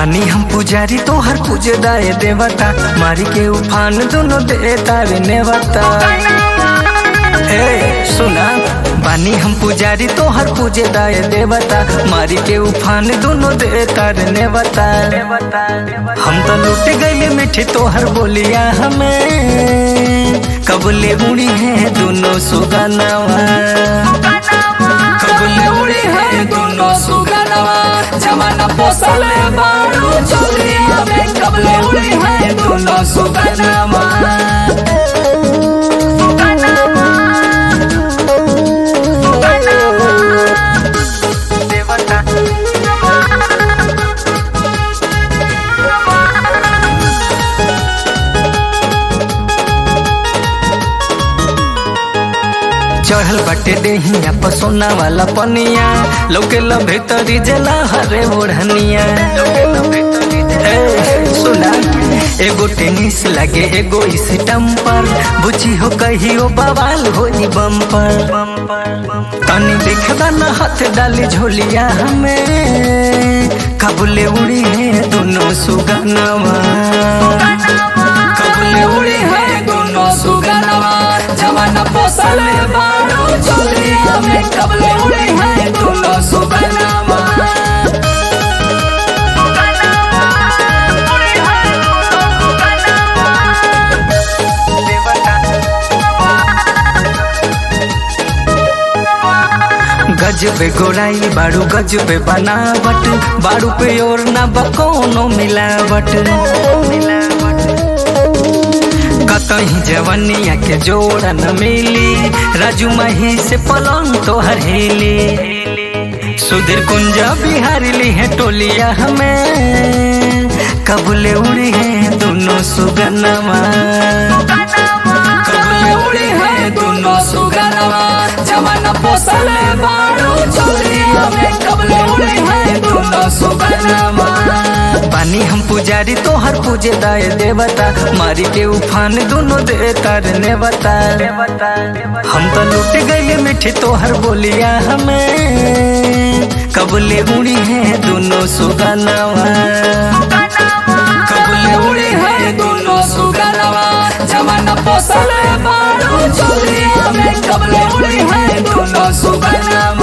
बानी हम पुजारी तोहर पूजे दाए देवता मारी के उफान दोनों दे तारे नेवता ए सुना बानी हम पुजारी तोहर पूजे दाए देवता मारी के उफान दोनों दे तारे नेवता हम तो लूट गए मिठी तोहर बोलिया हमें कबले उड़ी है दोनों सुगनवा कबले उड़ी है दोनों सुगनवा जमाना पोसले बारू चोलिया में कबले उड़ी है दोनों सुगनवा देवता चढ़ल बटे देहिया पसोना वाला पनिया लोके लो भीतरी जला हरे ओढ़निया ए, सुना एगो टेनिस लगे एगो स्टम्पर बुझी हो कहियो बवाल हो बम्पर तनी देखदा न हाथ डाली झोलिया हमें कबले उड़ी है दोनों सुगनवा कबले उड़ी है दोनों सुगनवा जमाना पोसले बारू चोलिया में कबले उड़ी है दोनों सुगनवा गजबे गोराई बाड़ू गजबे बनावट बाड़ू पे और ना बकोनो मिलावट कतही जवनिया के जोड़ा न मिली राजू मही से पलंग तो हरेली सुधीर कुंजा बिहारी ली है टोलिया हमें कबूले उड़ी है दोनों सुगनवा कबले उड़ी है दोनों सुगनवा जमाना पोसले बारू चोलिया में कबले उड़ी है दोनों सुगनवा पानी हम पुजारी तोहर पूजे दाए देवता मारी के उफान दोनों दे तार नेवता हम तो लूट गए मिठी तोहर बोलिया हमें कबले उड़ी है दोनों सुगनवा कबले उड़ी है दोनों सुगनवा जमाना पोसले बारू चोलिया में कबले उड़ी है दोनों सुगनवा